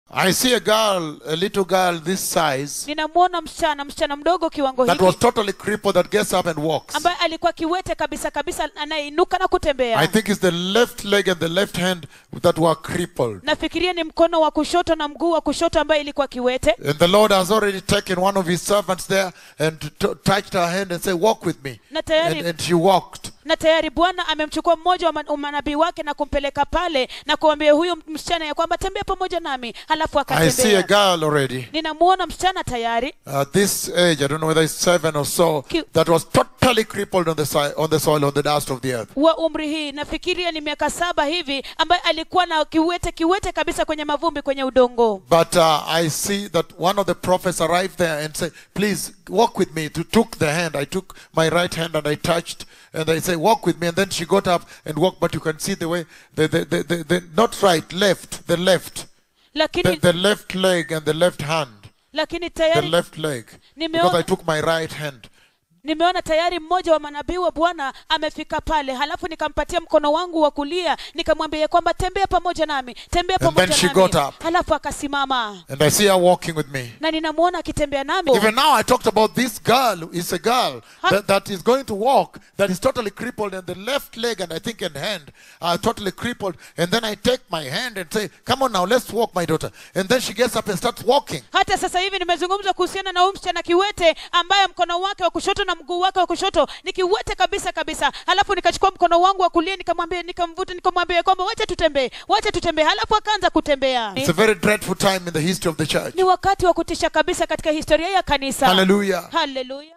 I see a girl, a little girl this size, ninamwona msichana msichana mdogo kiwango that hiki was totally crippled that gets up and walks. ambaye alikuwa kiwete kabisa kabisa anayeinuka na I kutembea think it's the left leg and the left hand that were crippled. nafikiria ni mkono wa kushoto na mguu wa kushoto ambaye ilikuwa kiwete And the Lord has already taken one of his servants there and t- touched her hand and said, Walk with me. na tayari And, and she walked. na tayari bwana amemchukua mmoja wa man- manabii wake na kumpeleka pale na kuambia huyu msichana ya kwamba tembea pamoja nami halafu I see a akatembea girl already. ninamwona msichana tayari At this age, I don't know whether it's seven or so, Ki- that was totally crippled on the, si- on the soil, on the dust of the earth. wa umri hii nafikiria ni miaka saba hivi ambaye alikuwa na kiwete kiwete kabisa kwenye mavumbi kwenye udongo But uh, I see that one of the prophets arrived there and said, Please walk with me. To took the hand. I took my right hand and I touched, and I say, Walk with me. And then she got up and walked, but you can see the way, the, the, the, the, the not right, left, the left, the, lakini the left leg and the left hand. lakini The tayari left leg. Nimeona- Because I took my right hand. nimeona tayari mmoja wa manabii wa bwana amefika pale halafu nikampatia mkono wangu wa kulia nikamwambia ya kwamba tembea pamoja nami tembea And pamoja then she nami got up. halafu akasimama And I see her walking with me. na ninamwona akitembea nami Even now, I talked about this girl who is a girl Huh? that, that is going to walk, that is totally crippled, and the left leg and I think and hand are totally crippled. And then I take my hand and say, Come on now, let's walk, my daughter. And then she gets up and starts walking. hata sasa hivi nimezungumza kuhusiana na huyu msichana kiwete ambaye mkono wake wa kushoto na mguu wake wa kushoto ni kiwete kabisa kabisa halafu nikachukua mkono wangu wa kulia nikamwambia nikamvuta nikamwambia kwamba wacha tutembee wacha tutembee halafu akaanza kutembea It's a very dreadful time in the history of the church. ni wakati wa kutisha kabisa katika historia ya kanisa Hallelujah. haleluya